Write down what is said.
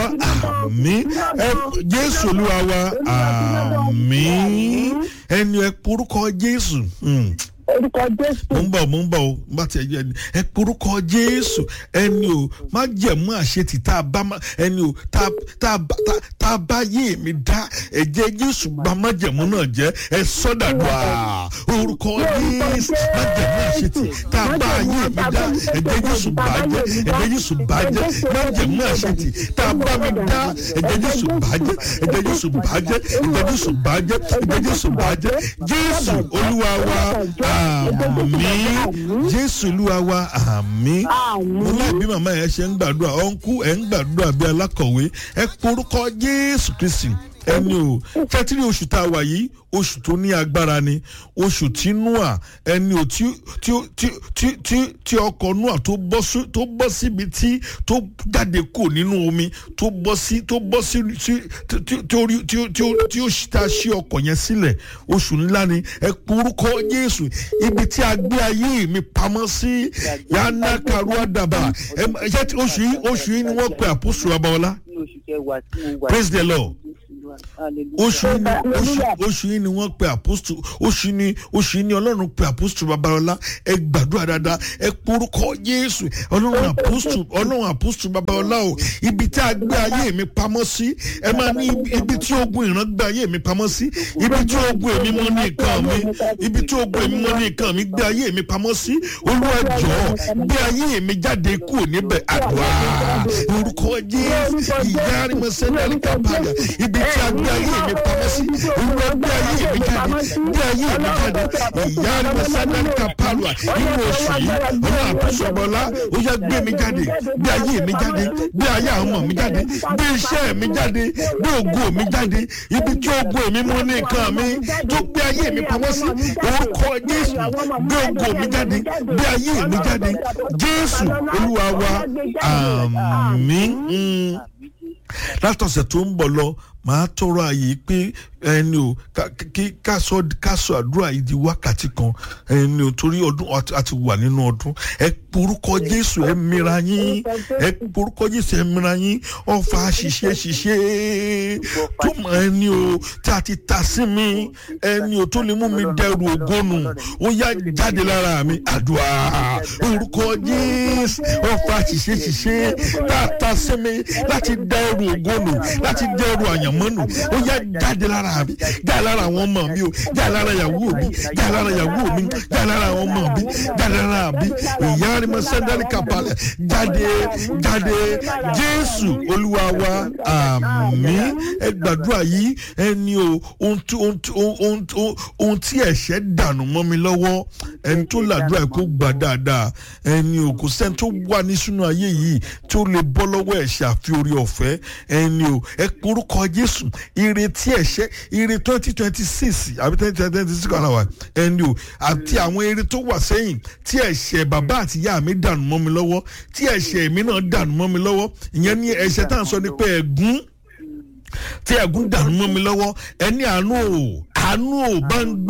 àmì jésù olúwa wa àmì ẹni ẹ porúkọ jésù. Mm orúkọ jésù. mo ń bọ̀ mo ń bọ̀ o bá tiẹ̀ jẹ́ ẹni ẹ porúkọ jésù ẹni o má jẹ̀mú àṣetì tá a bá ẹni o tá a bá yé mi dá ẹ̀jẹ̀ jésù bá má jẹ̀mú náà jẹ́ ẹ sọ́dàdùà orúkọ jésù má jẹ̀mú àṣetì tá a bá yé mi dá ẹ̀jẹ̀ jésù bá jẹ́ ẹ̀jẹ̀ jésù bá jẹ́ má jẹ̀mú àṣetì tá a bá mi dá ẹ̀jẹ̀ jésù bá jẹ́ ẹ̀jẹ̀ jésù bá jẹ́ ẹ̀jẹ̀ jésù bá jẹ́ ẹ̀jẹ̀ jésù bá jẹ́ jésù olúwa wa àmì jésù olúwa wa àmì mo láì bí màmá yẹn ṣe ń gbàdúrà ọ̀nkú ẹ̀ ń gbàdúrà bí alákọ̀wé ẹ porúkọ jésù kristi ẹni o tẹ́tírì oṣù tá a wà yìí oṣù tó ní agbára ni oṣù tí noah ẹni o tí tí tí tí tí tí ọkọ̀ noah tó bọ́ sí tó bọ́ síbi tí tó jáde kò nínú omi tó bọ́ sí tó bọ́ sí tí tí tí orí tí tí tí ó ta sí ọkọ̀ yẹn sílẹ̀ oṣù ńlá ni ẹ porúkọ jésù ibi tí a gbé ayé mi pamọ́ sí yánná karua dàbà ẹ ṣe oṣù yìí oṣù yìí ni wọ́n pe àpòsù abawọlá praise the lord oṣù yìí ni oṣù oṣù yìí ni wọ́n pe apostu oṣù ni oṣù yìí ni ọlọ́run pe apostu babalọ́lá ẹ gbàdúrà dáadáa ẹ porúkọ jésù ọlọ́run apostu ọlọ́run apostu babalọ́lá o ibi tí a gbé ayé mi pamọ́ sí ẹ máa ní ibi tí ogun ìran gbé ayé mi pamọ́ sí ibi tí ogun èmi mọ́ ní nǹkan mi ibi tí ogun èmi mọ́ ní nǹkan mi gbé ayé mi pamọ́ sí olúwa jọ̀ọ́ gbé ayé mi jáde kúrò níbẹ̀ àdúrà orúkọ jésù ìyá arimọ̀sẹ́ni kápáyà ibi tí a gbé ayé mi pamọ́ sí olúwa gbé ayé mi jáde gbé ayé mi jáde ìyá arimọ̀sẹ́ni kápáyà nínú oṣù yìí ọlọ́run àpòsọ̀bọ̀lá ó yá gbé mi jáde gbé ayé mi jáde gbé ayé àwọn ọmọ mi jáde gbé iṣẹ́ mi jáde gbé ògo mi jáde ibi tí ògo mi mú ní nǹkan mi tó gbé ayé mi pamọ́ sí orúkọ jésù gbé ògo mi jáde gbé ayé mi jáde jésù olúwa wa àmín látọ̀sẹ̀ tó ń bọ̀ lọ màá tọrọ àyè pé ẹni o kí kásọ kásọ àdúrà yìí di wákàtí kan ẹni o torí ọdún àti wà nínú ọdún ẹ porúkọ jésù ẹ mìíràn yín ẹ porúkọ jésù ẹ mìíràn yín ọfà ṣiṣẹ ṣiṣẹ tó mọ ẹni o tí a ti ta sí mi ẹni o tó lè mú mi dẹrù ògónù ó yá jáde lára mi àdúrà orúkọ jésù ọfà ṣiṣẹ ṣiṣẹ tá a ta sí mi láti dẹrù ògónù láti dẹrù àyànmọ́nù ó yá jáde lára mi jáde lára àwọn ọmọ mi o jáde lára ìyàwó mi jáde lára ìyàwó mi jáde lára àwọn ọmọ mi jáde lára mi ìyá ni mo sẹ́ńdálì kàpalẹ̀ jáde jáde jésù olúwa wa àmì ẹ gbàdúrà yìí ẹni o ohun tí ẹ̀ṣẹ̀ dànù mọ́ mi lọ́wọ́ ẹni tó làdúrà kó gbà dáadáa ẹni o kò sẹ́ni tó wà ní sínú ayé yìí tó lè bọ́ lọ́wọ́ ẹ̀ṣẹ̀ àfi orí ọ̀fẹ́ ẹni o ẹ porúkọ jésù ìrètí ẹ̀ṣẹ̀ ire twenty twenty six àbí twenty twenty six kan àwà ẹni o àti àwọn ire tó wà sẹ́yìn tí ẹ̀ṣẹ̀ bàbá àti ìyá mi dànù mọ́ mi lọ́wọ́ tí ẹ̀ṣẹ̀ mi náà dànù mọ́ mi lọ́wọ́ ìyẹn ní ẹ̀ṣẹ̀ tá à ń sọ ni pé ẹ̀gún tí ẹ̀gún dànù mọ́ mi lọ́wọ́ ẹni àánú o àánú ò bá ń gbé